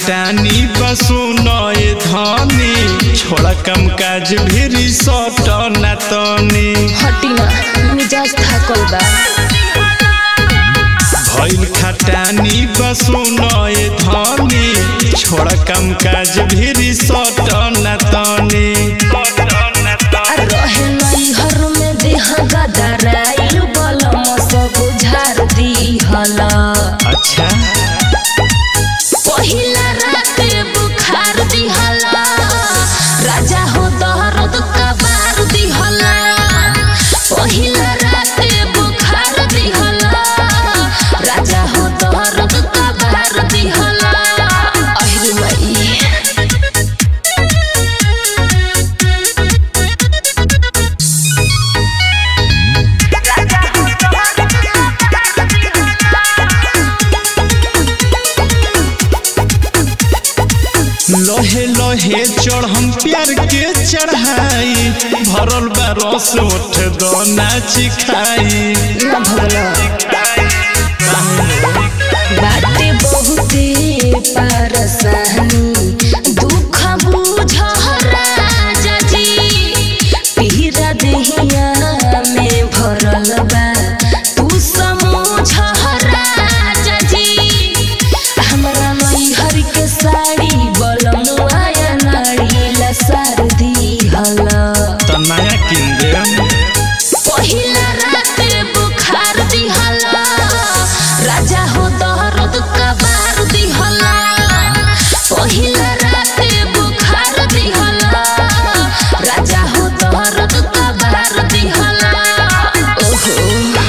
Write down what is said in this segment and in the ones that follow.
खटानी बसुनए धनी छोड़ा कम काज भी सट ना तनी हटिना मिजाज थाकल बा भइल खटानी बसुनए धनी छोड़ा कम काज भी सट ना तनी आ रहे नैहर में देह गदराइल बलम सब झार दिहल अच्छा पहिला रात बुखार दिहल राजा हो दर्द कबार दिहल पहिला रात बुखार दिहल राजा हो दर्द कबार दिहल अहिरे माई लोहे लोहे चढ़ हम प्यार के चढ़ाई भरल बा रस उठ दो नाची खाई ना भगला बाटे बहुते परसानी दुख बुझ राजा जी पीरा देहिया में भरल बा तू समझ राजा जी हमरा नैहर के साड़ी बलम आया नाड़ी ला सार दिहल त नया किन देम पहिला रात बुखार दिहला राजा हो दर्द कबार दिहला पहिला रात बुखार दिहला राजा हो दर्द कबार दिहला ओहो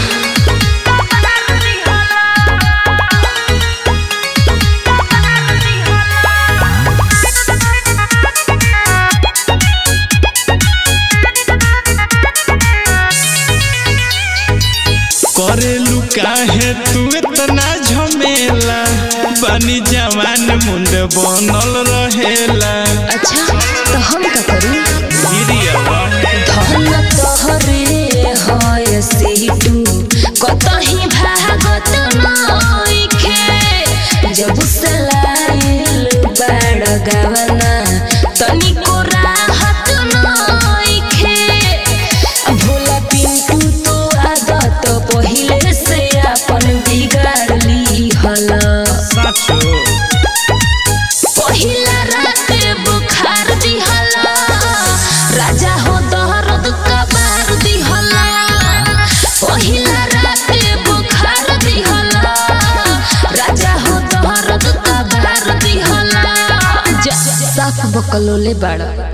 करेलू काहे तू इतना झमेला बनी जवान मुंड बनल रहेला अच्छा तो हम का करी गिरिया धन तोहरे होय सीटू कतही भागत नइखे जब सलाइल बड़ गवना तनिको राहत नइखे भोला पिंटू तो आदत पहिले से अपन बिगाड़ ली हला साचो पहिला रात बुखार दिहला राजा हो दर्द कबार दिहला पहिला रात बुखार दिहला राजा हो दर्द कबार दिहला जा साफ बकलोले बाड़ा